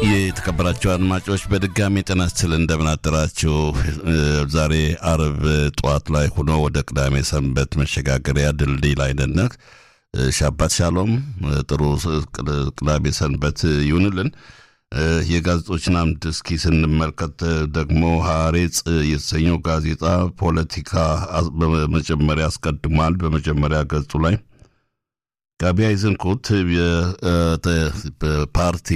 የተከበራቸው አድማጮች በድጋሚ ጤና ይስጥልን እንደምን አደራችሁ። ዛሬ አርብ ጠዋት ላይ ሆኖ ወደ ቅዳሜ ሰንበት መሸጋገሪያ ድልድይ ላይ ነን። ሻባት ሻሎም፣ ጥሩ ቅዳሜ ሰንበት ይሁንልን። የጋዜጦችን አምድ እስኪ ስንመልከት ደግሞ ሐሬጽ የተሰኘው ጋዜጣ ፖለቲካ በመጀመሪያ አስቀድሟል። በመጀመሪያ ገጹ ላይ ጋቢ አይዘንኩት ፓርቲ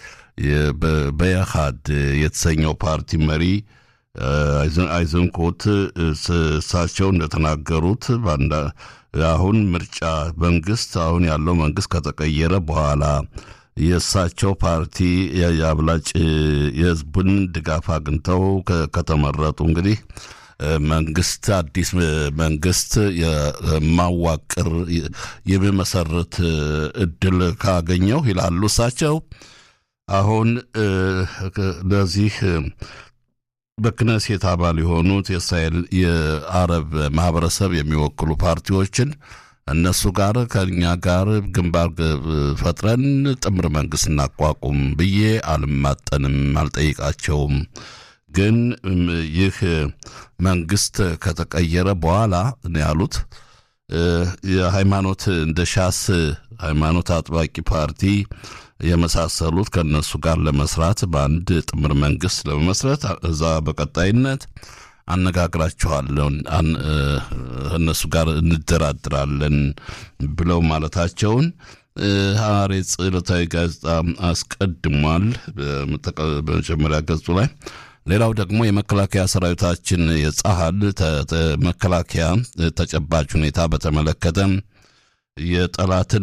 በያሃድ የተሰኘው ፓርቲ መሪ አይዘንኮት እሳቸው እንደተናገሩት አሁን ምርጫ መንግስት አሁን ያለው መንግስት ከተቀየረ በኋላ የእሳቸው ፓርቲ የአብላጭ የህዝቡን ድጋፍ አግኝተው ከተመረጡ እንግዲህ መንግስት አዲስ መንግስት የማዋቅር የሚመሰርት እድል ካገኘው ይላሉ እሳቸው። አሁን ለዚህ በክነሴት አባል የሆኑት የእስራኤል የአረብ ማህበረሰብ የሚወክሉ ፓርቲዎችን እነሱ ጋር ከኛ ጋር ግንባር ፈጥረን ጥምር መንግስት እናቋቁም ብዬ አልማጠንም፣ አልጠይቃቸውም። ግን ይህ መንግስት ከተቀየረ በኋላ ነው ያሉት የሃይማኖት እንደ ሻስ ሃይማኖት አጥባቂ ፓርቲ የመሳሰሉት ከእነሱ ጋር ለመስራት በአንድ ጥምር መንግስት ለመመስረት እዛ በቀጣይነት አነጋግራችኋለሁ እነሱ ጋር እንደራድራለን ብለው ማለታቸውን ሐሬጽ ዕለታዊ ጋዜጣ አስቀድሟል በመጀመሪያ ገጹ ላይ። ሌላው ደግሞ የመከላከያ ሰራዊታችን የጸሀል መከላከያ ተጨባጭ ሁኔታ በተመለከተ የጠላትን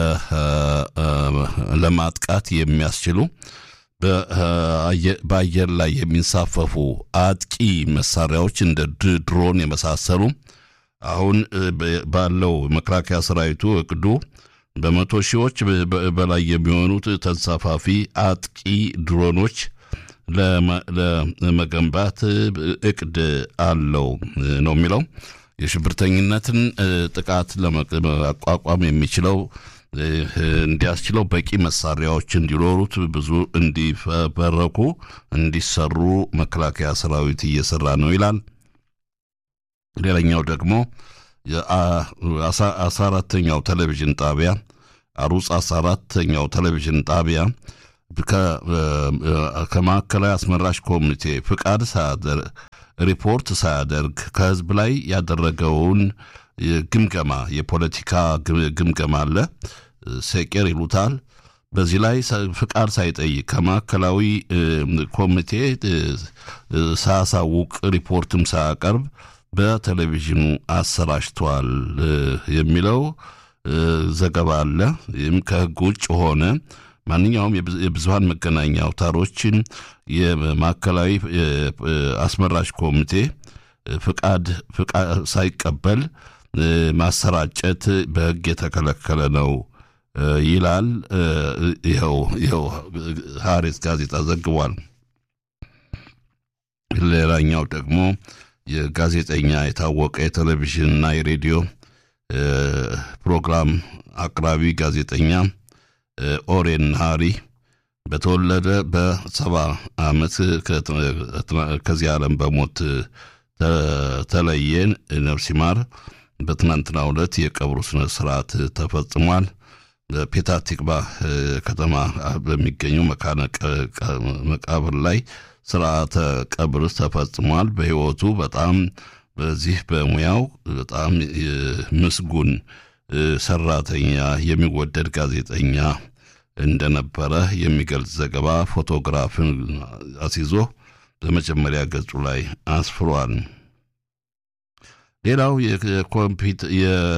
ለማጥቃት የሚያስችሉ በአየር ላይ የሚንሳፈፉ አጥቂ መሳሪያዎች እንደ ድሮን የመሳሰሉ አሁን ባለው መከላከያ ሰራዊቱ እቅዱ በመቶ ሺዎች በላይ የሚሆኑት ተንሳፋፊ አጥቂ ድሮኖች ለመገንባት እቅድ አለው ነው የሚለው። የሽብርተኝነትን ጥቃት ለመቋቋም የሚችለው እንዲያስችለው በቂ መሳሪያዎች እንዲኖሩት ብዙ እንዲፈበረኩ እንዲሰሩ መከላከያ ሰራዊት እየሰራ ነው ይላል። ሌላኛው ደግሞ አስራ አራተኛው ቴሌቪዥን ጣቢያ አሩጽ አስራ አራተኛው ቴሌቪዥን ጣቢያ ከማዕከላዊ አስመራጭ ኮሚቴ ፍቃድ ሪፖርት ሳያደርግ ከህዝብ ላይ ያደረገውን ግምገማ የፖለቲካ ግምገማ አለ፣ ሴቄር ይሉታል። በዚህ ላይ ፍቃድ ሳይጠይቅ ከማዕከላዊ ኮሚቴ ሳያሳውቅ ሪፖርትም ሳያቀርብ በቴሌቪዥኑ አሰራጭቷል የሚለው ዘገባ አለ። ይህም ከህግ ውጭ ሆነ ማንኛውም የብዙሀን መገናኛ አውታሮችን የማዕከላዊ አስመራጭ ኮሚቴ ፍቃድ ሳይቀበል ማሰራጨት በህግ የተከለከለ ነው ይላል። ይኸው ይኸው ሐሬስ ጋዜጣ ዘግቧል። ሌላኛው ደግሞ የጋዜጠኛ የታወቀ የቴሌቪዥንና የሬዲዮ ፕሮግራም አቅራቢ ጋዜጠኛ ኦሬን ሃሪ በተወለደ በሰባ ዓመት ከዚህ ዓለም በሞት ተለየን። ነፍስ ይማር። በትናንትናው ዕለት የቀብሩ ስነ ስርዓት ተፈጽሟል። በፔታ ቲክቫ ከተማ በሚገኘው መካነ መቃብር ላይ ስርዓተ ቀብር ተፈጽሟል። በህይወቱ በጣም በዚህ በሙያው በጣም ምስጉን ሰራተኛ፣ የሚወደድ ጋዜጠኛ እንደነበረ የሚገልጽ ዘገባ ፎቶግራፍን አስይዞ በመጀመሪያ ገጹ ላይ አስፍሯል። ሌላው የኮምፒውተር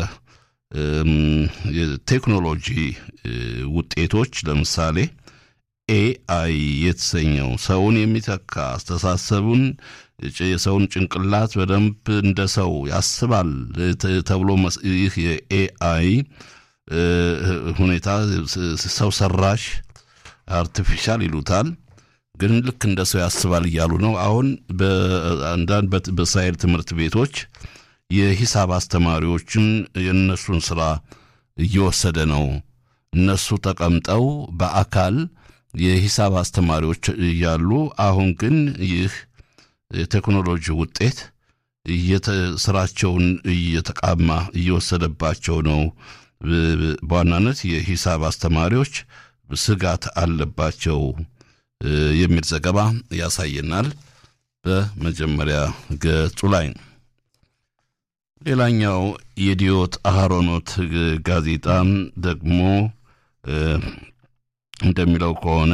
የቴክኖሎጂ ውጤቶች ለምሳሌ ኤአይ የተሰኘው ሰውን የሚተካ አስተሳሰቡን የሰውን ጭንቅላት በደንብ እንደ ሰው ያስባል ተብሎ ይህ የኤአይ ሁኔታ ሰው ሰራሽ አርቲፊሻል ይሉታል። ግን ልክ እንደ ሰው ያስባል እያሉ ነው። አሁን በአንዳንድ በእስራኤል ትምህርት ቤቶች የሂሳብ አስተማሪዎችን የእነሱን ስራ እየወሰደ ነው። እነሱ ተቀምጠው በአካል የሂሳብ አስተማሪዎች እያሉ አሁን ግን ይህ የቴክኖሎጂ ውጤት ስራቸውን እየተቃማ እየወሰደባቸው ነው። በዋናነት የሂሳብ አስተማሪዎች ስጋት አለባቸው የሚል ዘገባ ያሳየናል። በመጀመሪያ ገጹ ላይ ሌላኛው የዲዮት አሃሮኖት ጋዜጣም ደግሞ እንደሚለው ከሆነ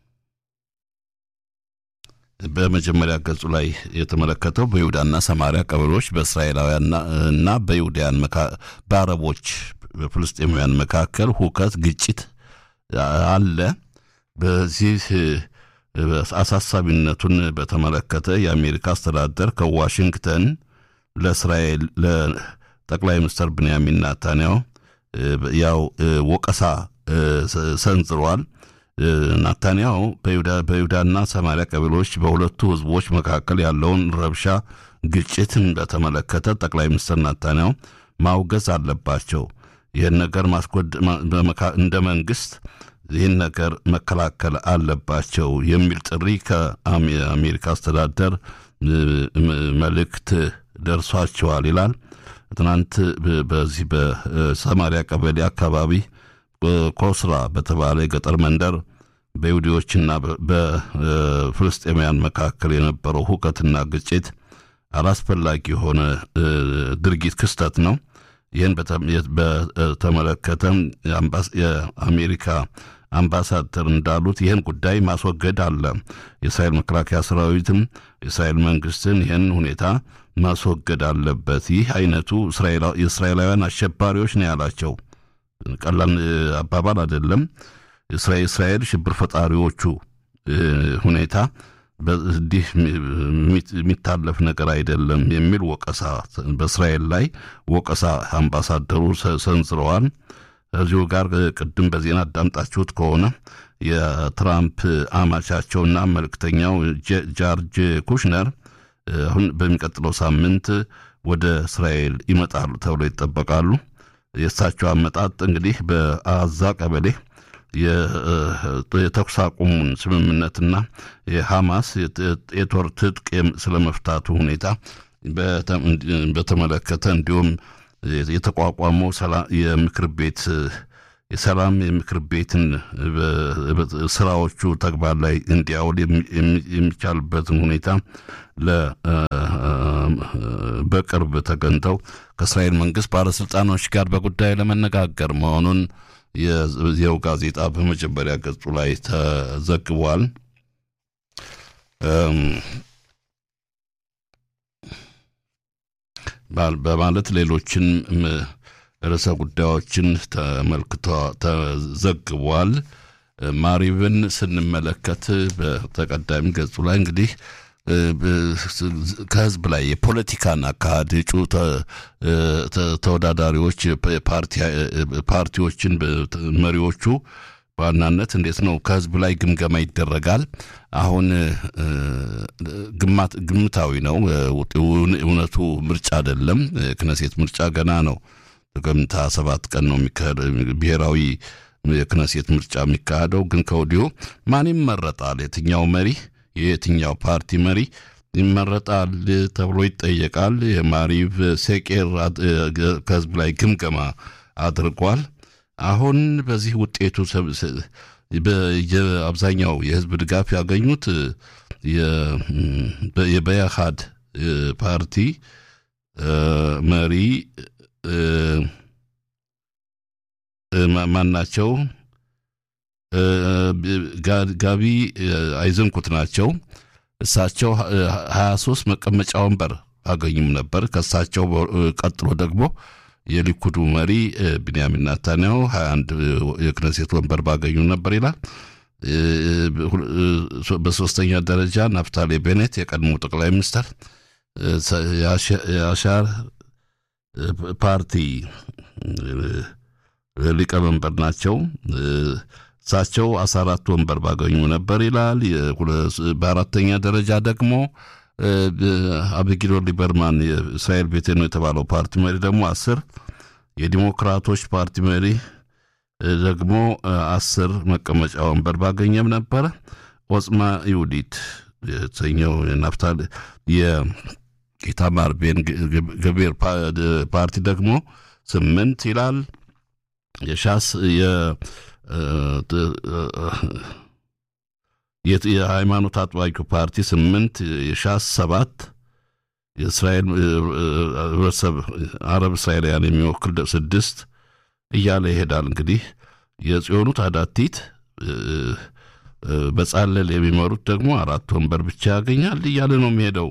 በመጀመሪያ ገጹ ላይ የተመለከተው በይሁዳና ሰማሪያ ቀበሌዎች በእስራኤላውያን እና በይሁዳያን በአረቦች በፍልስጤማውያን መካከል ሁከት፣ ግጭት አለ። በዚህ አሳሳቢነቱን በተመለከተ የአሜሪካ አስተዳደር ከዋሽንግተን ለእስራኤል ለጠቅላይ ሚኒስትር ብንያሚን ናታንያሁ ያው ወቀሳ ሰንዝሯል። ናታንያሁ በይሁዳና ሰማሪያ ቀበሌዎች በሁለቱ ህዝቦች መካከል ያለውን ረብሻ፣ ግጭትን በተመለከተ ጠቅላይ ሚኒስትር ናታንያሁ ማውገዝ አለባቸው። ይህን ነገር ማስኮድ እንደ መንግስት ይህን ነገር መከላከል አለባቸው የሚል ጥሪ ከአሜሪካ አስተዳደር መልእክት ደርሷቸዋል ይላል። ትናንት በዚህ በሰማሪያ ቀበሌ አካባቢ ኮስራ በተባለ የገጠር መንደር በይሁዲዎችና በፍልስጤማውያን መካከል የነበረው ሁከትና ግጭት አላስፈላጊ የሆነ ድርጊት ክስተት ነው። ይህን በተመለከተ የአሜሪካ አምባሳደር እንዳሉት ይህን ጉዳይ ማስወገድ አለ። የእስራኤል መከላከያ ሰራዊትም የእስራኤል መንግስትን ይህን ሁኔታ ማስወገድ አለበት። ይህ አይነቱ የእስራኤላውያን አሸባሪዎች ነው ያላቸው። ቀላል አባባል አይደለም። እስራኤል ሽብር ፈጣሪዎቹ ሁኔታ እንዲህ የሚታለፍ ነገር አይደለም የሚል ወቀሳ በእስራኤል ላይ ወቀሳ አምባሳደሩ ሰንዝረዋል። እዚሁ ጋር ቅድም በዜና አዳምጣችሁት ከሆነ የትራምፕ አማቻቸውና መልእክተኛው ጃርጅ ኩሽነር አሁን በሚቀጥለው ሳምንት ወደ እስራኤል ይመጣሉ ተብሎ ይጠበቃሉ። የእሳቸው አመጣጥ እንግዲህ በአዛ ቀበሌ የተኩስ አቁሙን ስምምነትና የሐማስ የጦር ትጥቅ ስለመፍታቱ ሁኔታ በተመለከተ እንዲሁም የተቋቋመው የምክር ቤት የሰላም የምክር ቤትን ስራዎቹ ተግባር ላይ እንዲያውል የሚቻልበትን ሁኔታ በቅርብ ተገኝተው ከእስራኤል መንግስት ባለስልጣኖች ጋር በጉዳዩ ለመነጋገር መሆኑን የዚያው ጋዜጣ በመጀመሪያ ገጹ ላይ ተዘግቧል። በማለት ሌሎችን ርዕሰ ጉዳዮችን ተመልክቶ ተዘግቧል። ማሪብን ስንመለከት በተቀዳሚ ገጹ ላይ እንግዲህ ከህዝብ ላይ የፖለቲካን አካሄድ እጩ ተወዳዳሪዎች ፓርቲዎችን መሪዎቹ በዋናነት እንዴት ነው ከህዝብ ላይ ግምገማ ይደረጋል። አሁን ግምታዊ ነው። እውነቱ ምርጫ አይደለም። ክነሴት ምርጫ ገና ነው። ጥቅምት ሰባት ቀን ነው ብሔራዊ የክነሴት ምርጫ የሚካሄደው። ግን ከወዲሁ ማን ይመረጣል፣ የትኛው መሪ የየትኛው ፓርቲ መሪ ይመረጣል ተብሎ ይጠየቃል። የማሪቭ ሴቄር ከህዝብ ላይ ግምገማ አድርጓል። አሁን በዚህ ውጤቱ አብዛኛው የህዝብ ድጋፍ ያገኙት የበያሃድ ፓርቲ መሪ ማናቸው? ጋቢ አይዘንኩት ናቸው። እሳቸው ሀያ ሶስት መቀመጫ ወንበር አገኙም ነበር። ከእሳቸው ቀጥሎ ደግሞ የሊኩዱ መሪ ቢንያሚን ናታንያሁ ሀያ አንድ የክነሴት ወንበር ባገኙ ነበር ይላል። በሶስተኛ ደረጃ ናፍታሌ ቤኔት የቀድሞ ጠቅላይ ሚኒስትር የአሻር ፓርቲ ሊቀመንበር ናቸው። እሳቸው አስራ አራት ወንበር ባገኙ ነበር ይላል። በአራተኛ ደረጃ ደግሞ አብጊዶር ሊበርማን የእስራኤል ቤቴ ነው የተባለው ፓርቲ መሪ ደግሞ አስር የዲሞክራቶች ፓርቲ መሪ ደግሞ አስር መቀመጫ ወንበር ባገኘም ነበረ። ኦጽማ ይሁዲት የተሰኘው ናፍታል የኢታማር ቤን ገቢር ፓርቲ ደግሞ ስምንት ይላል። የሻስ የሃይማኖት አጥባቂው ፓርቲ ስምንት የሻስ ሰባት የእስራኤል ህብረተሰብ አረብ እስራኤላውያን የሚወክል ስድስት እያለ ይሄዳል። እንግዲህ የጽዮኑ ታዳቲት በጻለል የሚመሩት ደግሞ አራት ወንበር ብቻ ያገኛል እያለ ነው የሚሄደው።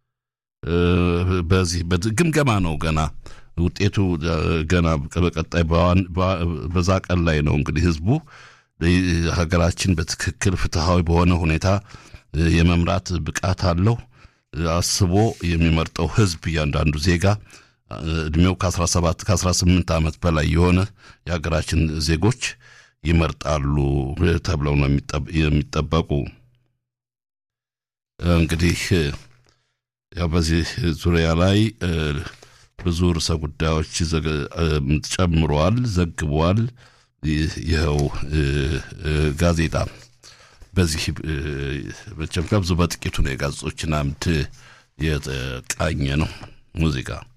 በዚህ ግምገማ ነው ገና ውጤቱ ገና በቀጣይ በዛ ቀን ላይ ነው እንግዲህ ህዝቡ ሀገራችን በትክክል ፍትሐዊ በሆነ ሁኔታ የመምራት ብቃት አለው አስቦ የሚመርጠው ህዝብ እያንዳንዱ ዜጋ እድሜው ከ17 ከ18 ዓመት በላይ የሆነ የሀገራችን ዜጎች ይመርጣሉ ተብለው ነው የሚጠበቁ። እንግዲህ ያው በዚህ ዙሪያ ላይ ብዙ ርዕሰ ጉዳዮች ጨምሯል፣ ዘግቧል። ይኸው ጋዜጣ በዚህ መቼም ከብዙ በጥቂቱ ነው የጋዜጦችን አምድ የቃኘ ነው ሙዚቃ